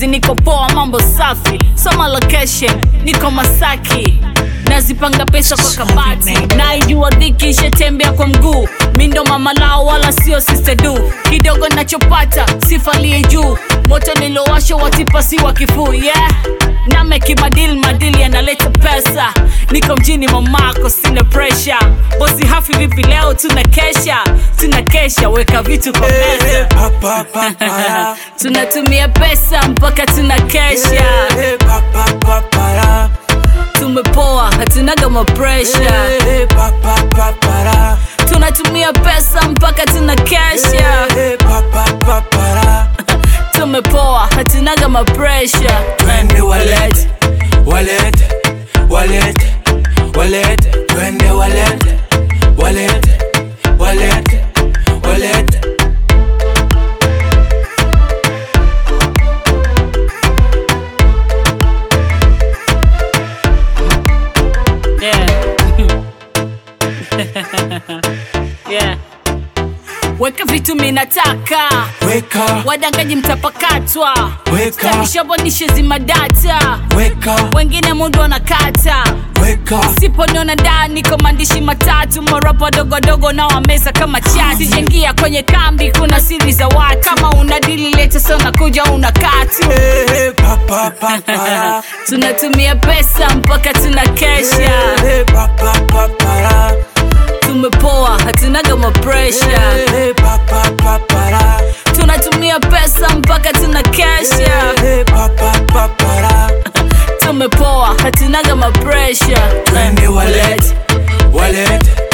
niko poa, mambo safi, soma location, niko Masaki nazipanga pesa kwa kabati, naijua dhiki ishetembea kwa mguu, mi ndo mama lao wala sio sister du, kidogo nachopata sifalie juu, moto nilowasha watipasiwa kifuu yeah. Nameki madili madili yanaleta pesa, niko mjini mamako, sina pressure. Bosi hafi vipi leo, tuna kesha, tuna kesha, weka vitu kwa meza Pa, pa, pa, para. tunatumia pesa mpaka tuna kesha, Eh, pa, pa, pa, para. tumepoa, hatunaga mapresha, Eh, pa, pa, pa, para. tunatumia pesa mpaka tuna kesha, Eh, pa, pa, pa, para. tumepoa, hatunaga mapresha. Twende wallet, wallet, wallet, wallet. Twende wallet, wallet, wallet, wallet. Yeah. yeah. Weka vitu minataka Weka, wadangaji mtapakatwa Weka. tanishabonishe zima data weka, wengine mundu wanakata weka. siponiona ndani kwa maandishi matatu marapa dogodogo na wameza kama chati sijengia kwenye kambi kuna siri za watu kama una dili leta sana kuja una katu Eh, pa, pa, pa, para. tunatumia pesa mpaka tuna kesha Eh, pa, pa, pa, para. tumepoa hatunaga mapresha Eh, pa, pa, pa, para. tunatumia pesa mpaka tuna kesha Eh, pa, pa, pa, para. tumepoa hatunaga mapresha Twende wallet, wallet,